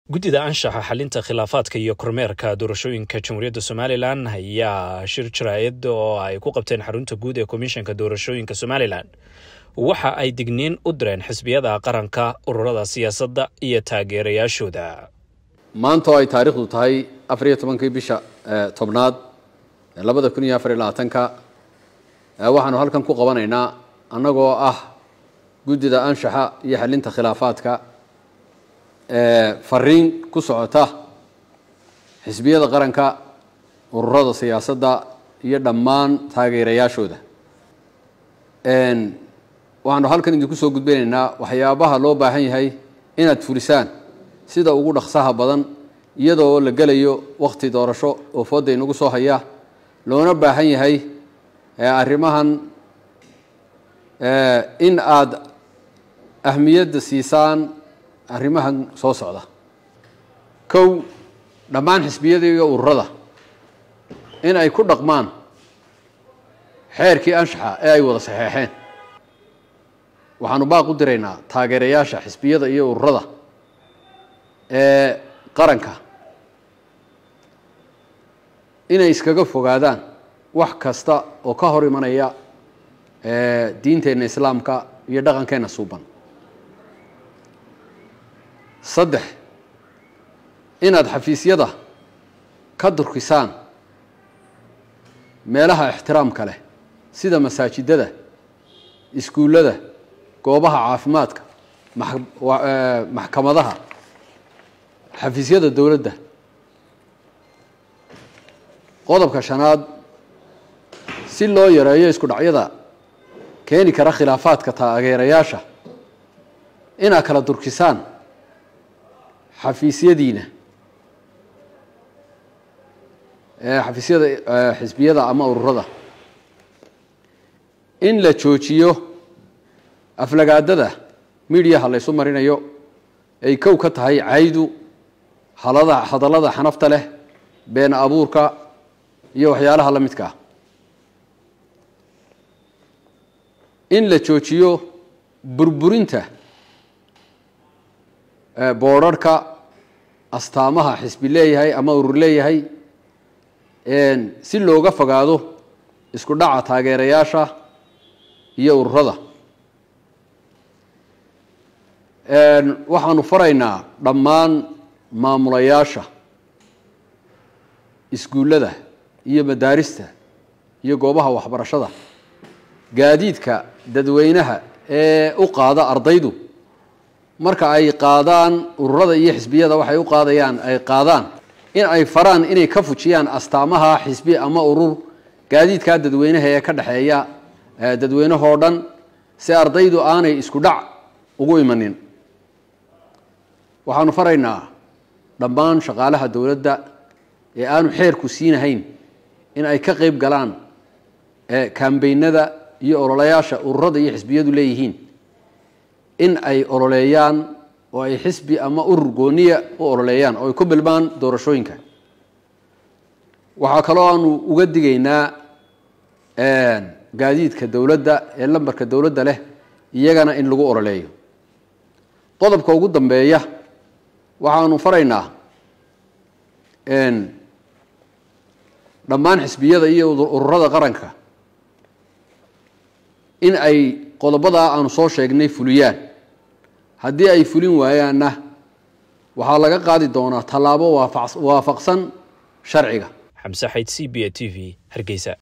guddida anshaxa xalinta khilaafaadka iyo kormeerka doorashooyinka jamhuuriyadda somalilan ayaa shir jaraa'id oo ay ku qabteen xarunta guud ee komishanka doorashooyinka somalilan waxa ay digniin u direen xisbiyada qaranka ururada siyaasadda iyo taageerayaashooda maanta oo ay taariikhdu tahay afar iyo tobankii bisha tobnaad labada kun iyo afar iyo labaatanka waxaanu halkan ku qabanaynaa annagoo ah guddida anshaxa iyo xalinta khilaafaadka fariin ku socota xisbiyada qaranka ururada siyaasadda iyo dhammaan taageerayaashooda waxaanu halkan idinku soo gudbinaynaa waxyaabaha loo baahan yahay inaad fulisaan sida ugu dhaqsaha badan iyadoo la gelayo wakhti doorasho oo fooda inagu soo haya loona baahan yahay arrimahan in aada ahmiyadda siisaan arrimahan soo socda kow dhammaan xisbiyada iyo ururada in ay ku dhaqmaan xeerkii anshaxa ee ay wada saxeexeen waxaanu baaq u diraynaa taageerayaasha xisbiyada iyo ururada ee qaranka inay iskaga fogaadaan wax kasta oo ka hor imanaya diinteenna islaamka iyo dhaqankeenna suuban saddex inaad xafiisyada ka durkisaan meelaha ixtiraamka leh sida masaajidada iskuullada goobaha caafimaadka maxkamadaha xafiisyada dowladda qodobka shanaad si loo yareeyo isku dhacyada keeni kara khilaafaadka taageerayaasha inaad kala durkisaan xafiisyadiina xafiisyada xisbiyada ama ururada in la joojiyo aflagaadada midiyaha la ysu marinayo ay kow ka tahay caydu halada hadallada xanafta leh been abuurka iyo waxyaalaha la midka ah in la joojiyo burburinta boodharhka astaamaha xisbi leeyahay ama urur leeyahay si looga fogaado isku dhaca taageerayaasha iyo ururada waxaanu faraynaa dhammaan maamulayaasha iskuullada iyo madaarista iyo goobaha waxbarashada gaadiidka dadweynaha ee u qaada ardaydu marka ay qaadaan ururada iyo xisbiyada waxay u qaadayaan ay qaadaan in ay faraan inay ka fujiyaan astaamaha xisbi ama urur gaadiidka dadweynaha ee ka dhexeeya dadweynahoo dhan si ardaydu aanay isku dhac ugu imanin waxaanu faraynaa dhammaan shaqaalaha dowladda ee aanu xeerku siinahayn in ay ka qeyb galaan kambeynada iyo ololayaasha ururada iyo xisbiyadu leeyihiin in ay ololeeyaan oo ay xisbi ama urur gooniya u ololeeyaan oo ay ku bilmaan doorashooyinka waxaa kaloo aanu uga digaynaa gaadiidka dowladda ee lambarka dowladda leh iyagana in lagu ololeeyo qodobka ugu dambeeya waxaanu faraynaa dhammaan xisbiyada iyo ururada qaranka in ay qodobadaa aanu soo sheegnay fuliyaan haddii ay fulin waayaanna waxaa laga qaadi doonaa tallaabo waafaqsan sharciga xamse xayd c b a t v hargeysa